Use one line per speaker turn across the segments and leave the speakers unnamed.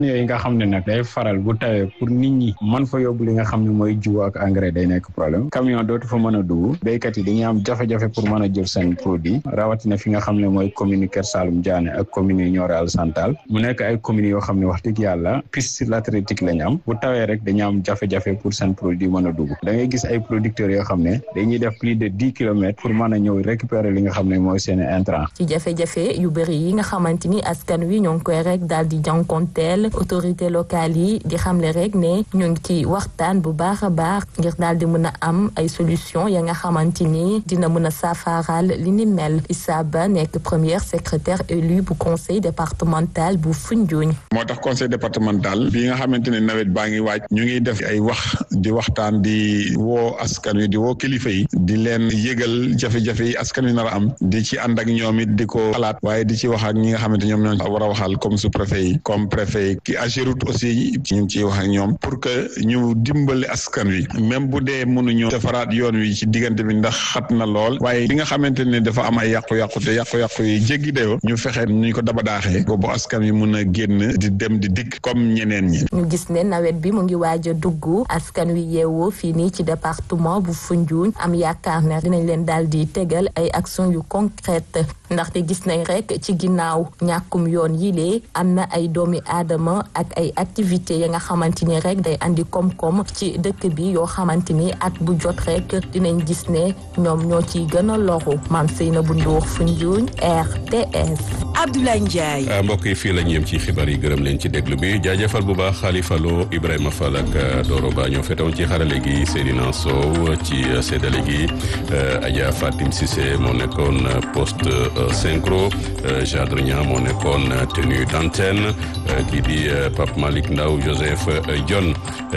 yooyu nga xam ne nag day faral bu tawee pour nit ñi man fa yóbbu li nga xam ne mooy jiw ak engrais day nekk problème camion dootu fa mën a dugg béykat yi dañuy am jafe-jafe pour mën a jël seen produit rawatina fi nga xam ne mooy commune Kër Saalum Diané ak commune yi Nioro Alassane Tall mu nekk ay communes yoo xam ne wax dëgg yàlla piste latéritique lañ am bu tawee rek dañu am jafe-jafe pour seen produit mën a dugg da ngay gis ay producteurs yoo xam ne dañuy def plus de dix kilomètres pour mën a ñëw récupérer li nga xam ne mooy seen intrant
ci jafe-jafe yu bëri yi nga xamante ni askan wi ñoo ngi koy rek daal di jànkonteel autorité locale yi di xamle rek ne ñu ngi ci waxtaan bu baax a baax ngir daal di mën a am ay solution ya nga xamante ni dina mën a saafaraal li ni mel Issa Ba nekk premier secrétaire élu bu conseil départemental bu Foundiougne.
moo tax conseil départemental bi nga xamante ne nawet baa ngi waaj ñu ngi def ay wax di waxtaan di woo askan wi di woo kilifa yi di leen yëgal jafe-jafe yi askan wi nar a am di ci ànd ak ñoom it di ko xalaat waaye di ci wax ak ñi nga xamante ñoom ñoo war a waxal comme sous préfet yi comme préfet yi ki Ageroute aussi ñu ngi ciy wax ak ñoom pour que ñu dimbali askan wi même bu dee mënuñu defaraat yoon wi ci diggante bi ndax xat na lool waaye li nga xamante ne dafa am ay yàqu-yàqu te yàqu-yàqu yi jéggi dayoo ñu fexe ñu ko daba daaxee boobu askan wi mun a génn di dem di dikk comme ñeneen ñi.
ñu gis ne nawet bi mu ngi waaj a dugg askan wi yeewoo fii nii ci département bu Foundiougne am yaakaar ne dinañ leen daal di tegal ay action yu concrète ndaxte gis nañ rek ci ginnaaw ñàkkum yoon yi lee am na ay doomi aadama ak ay activités ya nga xamante ni rek day andi koom-koom ci dëkk bi yoo xamante ni at bu jot rek dinañ gis ne ñoom ñoo ciy gën a loru maam Seynabou Ndour Foundiougne RTS.
Abdoulaye Ndiaye.
mbokk yi fii la ñu yem ci xibaar yi gërëm leen ci déglu bi jaajëfal bu baax Khalifa Lo Ibrahima Fall ak Doro Ba ñoo fetoon ci xarale gi Seydina Sow ci séddale gi Adja Fatim Cissé moo nekkoon poste synchro Jadre Niang moo nekkoon tenue d'antenne kii di Pape Malick Ndaw Joseph Dione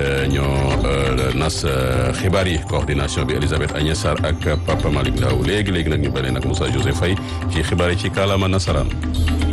ñoo nas xibaar yi coordination bi Elisabeth Agnès Sarr ak Papa Malick Ndaw léegi léegi nag ñu balee nag Moussa Joseph Faye ci xibaar yi ci kàllaama nasaraan